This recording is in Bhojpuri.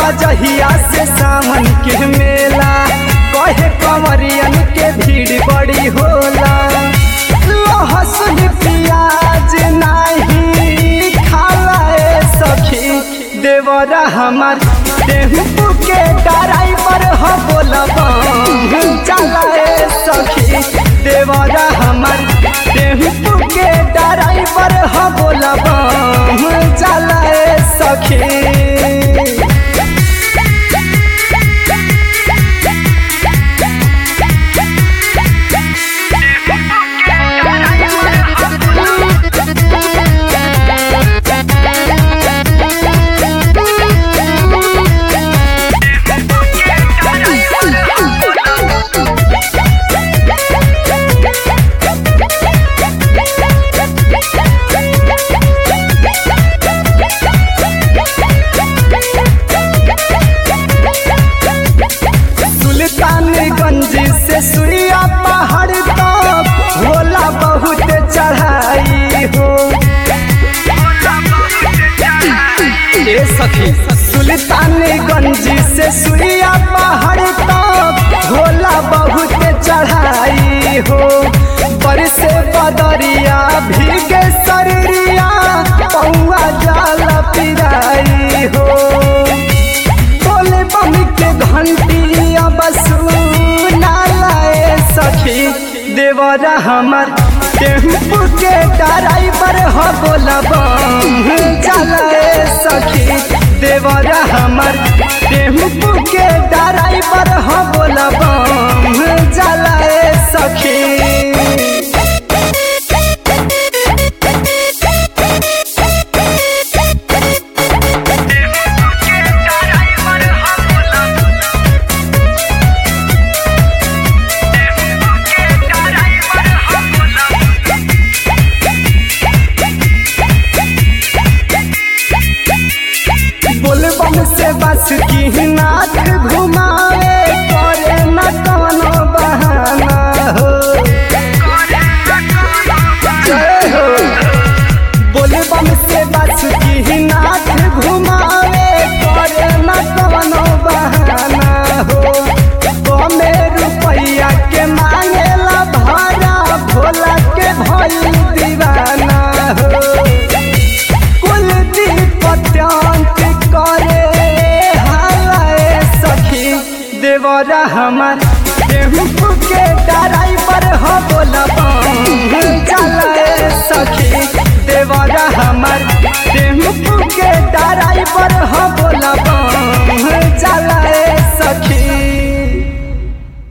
जहिया से सावन के मेला कहे कंवरियन के भीड़ बड़ी होला लहसुन प्याज नाही खाला ए सखी देवरा हमार टेम्पू के ड्राइवर हो बोलबा चला ए सखी देवरा हमार टेम्पू के ड्राइवर हो बोलबा चला ए सखी सुल्तानगंज से सुइया पहाड़ तक होला बहुत चढ़ाई हो ए सखी सुल्तानगंज से सुइया पहाड़ तक होला बहुत चढ़ाई हो बरसे बदरिया भीगे शरीरिया पौआ जाल पिराई हो बोले बम के घंटी अब सुनाए सखी देवरा हमर टेम्पू के ड्राइवर हो बोलबा चलाए सखी देवरा हमर टेम्पू के ड्राइवर हो बोलबा चलाए सखी बोलबम से बस की नाथ घुमावे करे न कोनो बहाना हो जय हो बोलबम से बस की नाथ घुमावे करे न कोनो बहाना हो कमे रुपैया के मांगेला भाड़ा भोला के भई दीवाना हो कुलदीप अत्यंत करे हाय सखी देवरा हमार टेम्पू के ड्राइवर हो बोलब